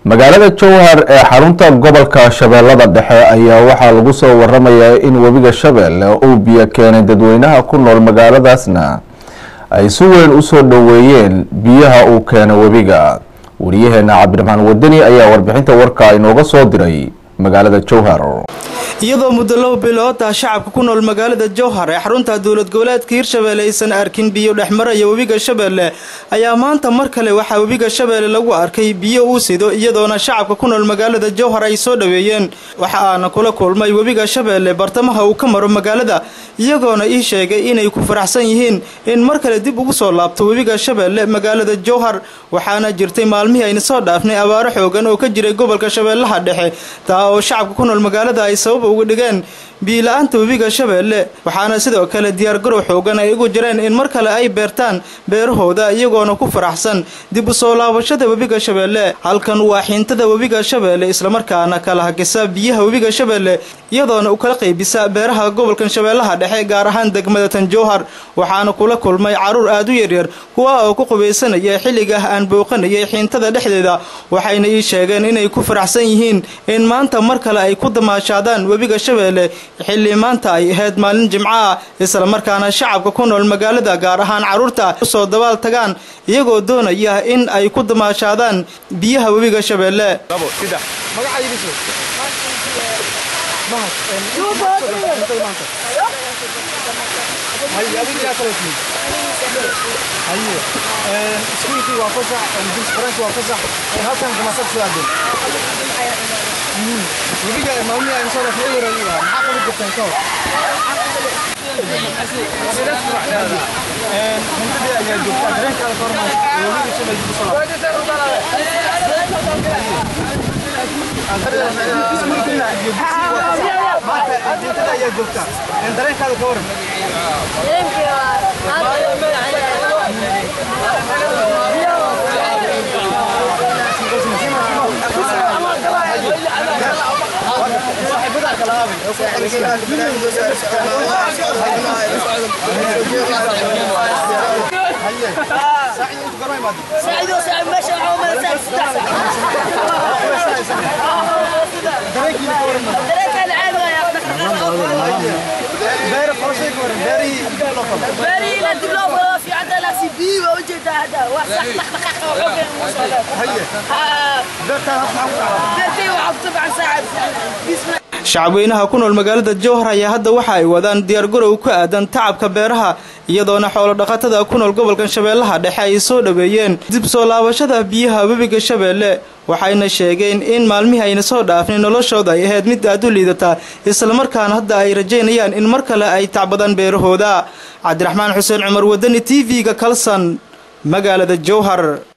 magaalada jowhar ee xarunta gobolka shabeellada dhexe ayaa waxaa lagu soo waramayaa in webiga shabeelle uu biyo keenay dadweynaha ku nool magaaladaasna ay si weyn usoo dhoweeyeen biyaha uu keena webiga wariyaheena cabdiraxmaan wadani ayaa warbixinta warka inooga soo diray magaalada jowhar iyadoo muddo laba bilood ah shacabka ku nool magaalada jowhar ee xarunta dowlad goboleedka hirshabeelle aysan arkin biyo dhexmaraya webiga shabeelle ayaa maanta mar kale waxaa webiga shabeelle lagu arkay biyo uu sido iyadoona shacabka ku nool magaalada jowhar ay soo dhoweeyeen waxa aana kula kulmay webiga shabeelle bartamaha uu ka maro magaalada iyagoona ii sheegay inay ku faraxsan yihiin in mar kale dib ugu soo laabto webiga shabeelle magaalada jowhar waxaana jirtay maalmihii ayna soo dhaafnay abaaro xoogan oo ka jiray gobolka shabeellaha dhexe taa oo shacabka ku nool magaalada ay sabab uga dhigeen biila-aanta webiga shabeelle waxaana sidoo kale diyaargarow xoogan ay ugu jireen in mar kale ay beertaan beerahooda iyagoona ku faraxsan dib u soo laabashada webiga shabeelle halkan waa xiintada webiga shabeelle islamarkaana kala hagisa biyaha webiga shabeelle iyadoona u kala qaybisa beeraha gobolkan shabeellaha dhexe gaar ahaan degmada tan jowhar waxaana kula kulmay caruur aada u yaryar kuwa oo ku qubaysanaya xilligaah aan booqanayay xiintada dhexdeeda waxayna ii sheegeen inay ku faraxsan yihiin in maanta mar kale ay ku damaashaadaan webiga shabeelle xilli maanta ay ahayd maalin jimco ah islamarkaana shacabka ku nool magaalada gaar ahaan carruurta usoo dabaal tagaan iyagoo doonaya in ay ku damaashaadaan biyaha webiga shabeelle shacabweynaha ku nool magaalada jowhar ayaa hadda waxa ay wadaan diyaargarow ku aadan tacabka beeraha iyadoona xoolo dhaqatada ku nool gobolkan shabeellaha dhexe ay soo dhoweeyeen dib soo laabashada biyaha webiga shabeelle waxayna sheegeen in maalmihii ayna soo dhaafnay noloshooda ay ahayd mid aad u liidataa islamarkaana hadda ay rajaynayaan in mar kale ay tacbadaan beerahooda cabdiraxmaan xuseen cumar wadani t v-ga kalsan magaalada jowhar